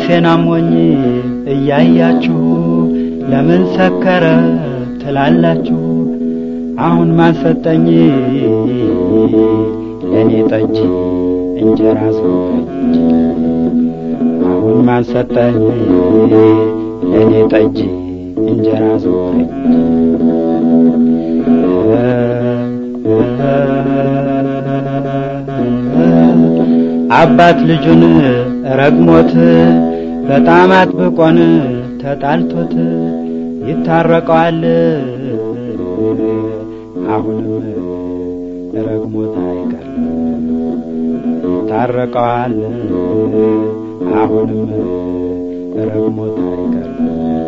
ራሴን አሞኝ እያያችሁ ለምን ሰከረ ትላላችሁ? አሁን ማን ሰጠኝ ለእኔ ጠጅ እንጀራ ሰጠኝ። አሁን ማን ሰጠኝ ለእኔ ጠጅ እንጀራ ሰጠኝ። አባት ልጁን ረግሞት በጣም አጥብቆን ተጣልቶት ይታረቀዋል። አሁንም ረግሞት አይቀርም ይታረቀዋል። አሁንም ረግሞት አይቀርም።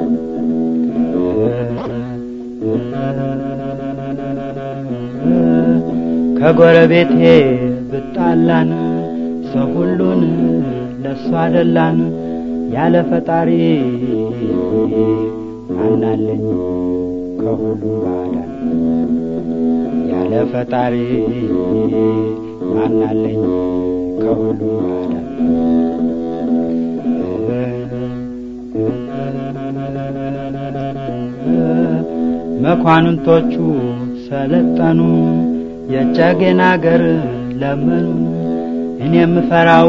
ከጎረቤቴ ብጣላን ሰው ሁሉን ለእሱ አደላን ያለ ፈጣሪ ማናለኝ ከሁሉም ባዳን ያለ ፈጣሪ ማናለኝ ከሁሉም ባዳን መኳንንቶቹ ሰለጠኑ የጨጌን አገር ለመኑ እኔ የምፈራው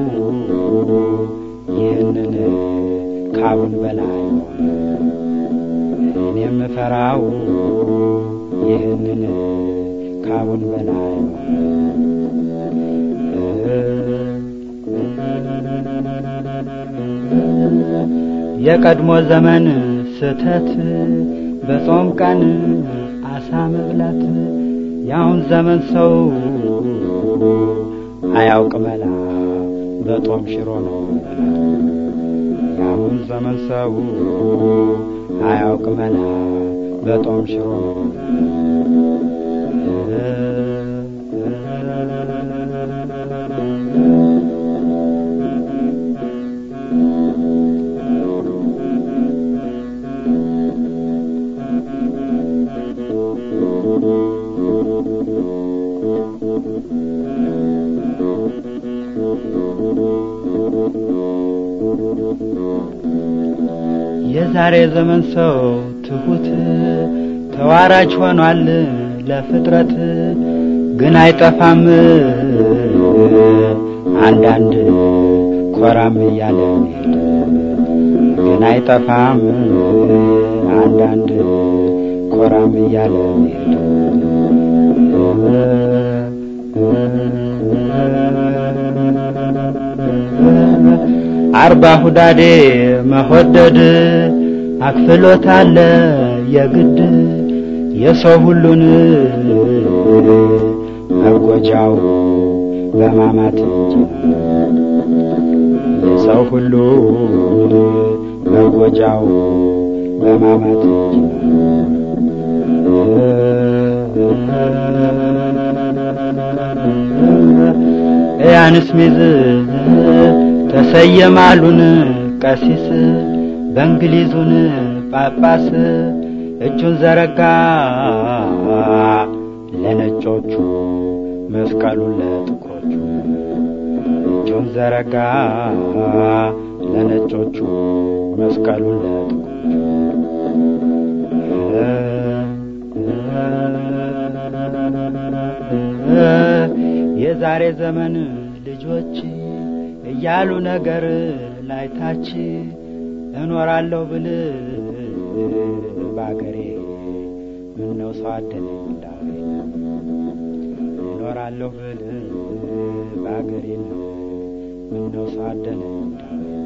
ይህንን ካሁን በላይ እኔ የምፈራው ይህንን ካሁን በላይ የቀድሞ ዘመን ስተት በጾም ቀን አሳ መብላት የአሁን ዘመን ሰው አያውቅ መላ በጦም ሽሮ ነው የአሁን ዘመን ሰው አያውቅ መላ በጦም ሽሮ ነው የዛሬ ዘመን ሰው ትሁት ተዋራጅ ሆኗል ለፍጥረት ግን አይጠፋም አንዳንድ ኮራም እያለ ሄድ ግን አይጠፋም አንዳንድ ኮራም እያለ ሄድ አርባ ሁዳዴ መሆደድ አክፍሎት አለ የግድ የሰው ሁሉን መጎጃው በማማት እንጂ የሰው ሁሉ መጎጃው በማማት እንጂ ያንስ ሚዝ ተሰየማሉን ቀሲስ በእንግሊዙን ጳጳስ እጁን ዘረጋ ለነጮቹ መስቀሉን ለጥቁሮቹ እጁን ዘረጋ ለነጮቹ መስቀሉን ለጥቁሮቹ የዛሬ ዘመን ልጆች እያሉ ነገር ላይታች እኖራለሁ ብል በአገሬ ምነው ሰው አደለኝ እንዳውሬ እኖራለሁ ብል በአገሬ ምነው ሰው አደለኝ እንዳውሬ